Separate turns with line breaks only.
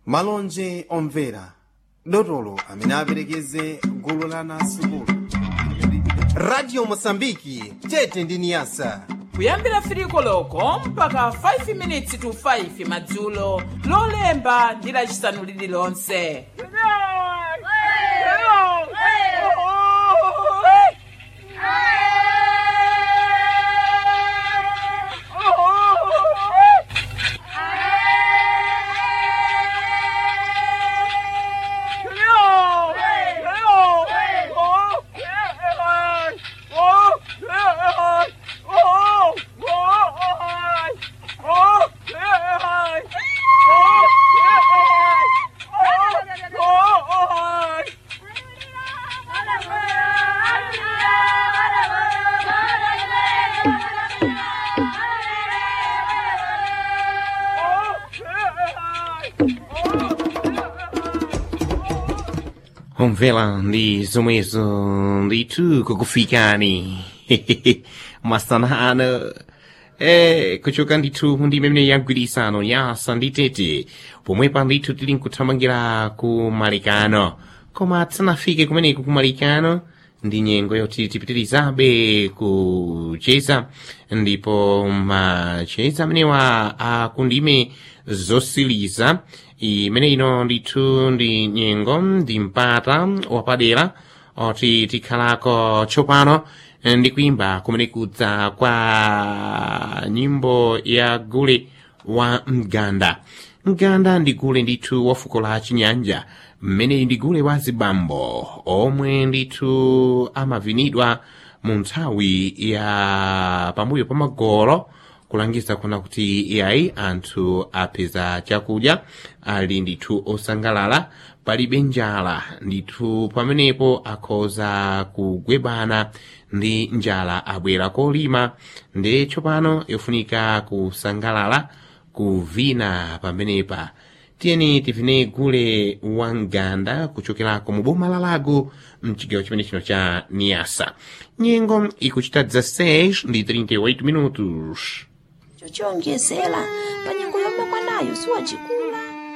malonje omvera dotolo amene aperekeze gulu la anasukulu radio mosambiki tete ndi niyasa
kuyambira firiko loko mpaka 5 minutes to 5 madzulo lolemba ndi lacisanu lililonse
Omvela ndi zomwezo ndithu kukufikani masanano eh kuchoka ndithu ndi imene yagwirisano yasa ndi tete pomwepa ndithu tili nkuthamangira ku malikano koma tisanafike kumeneku ku malikano ndi nyengo yoti tipitirizabe kucheza ndipo macheza amenewa akundime zosiliza imene ino ndithu ndi nyengo ndi mpata wapadera oti tikhalako tsopano ndi kuimba kumene kudza kwa nyimbo ya gule wa mganda mganda ndi gule ndithu wa fuko la chinyanja mmene ndi gule wa zibambo omwe ndithu amavinidwa mu nthawi ya pambuyo pa magolo kulangiza kuna kuti iyayi anthu apeza chakudya ali ndithu osangalala palibe njala ndithu pamenepo akhoza kugwebana ndi njala abwera kolima ndi tsopano yofunika kusangalala kuvina pamenepa tiyeni tivine gule wa mganda kuchokerako mu boma la lago mchigawo chimene chino cha niasa nyengo ikuchita 16 ndi 38 minutos
chochongezera pa nyengo yomwe mwanayo siwacikulu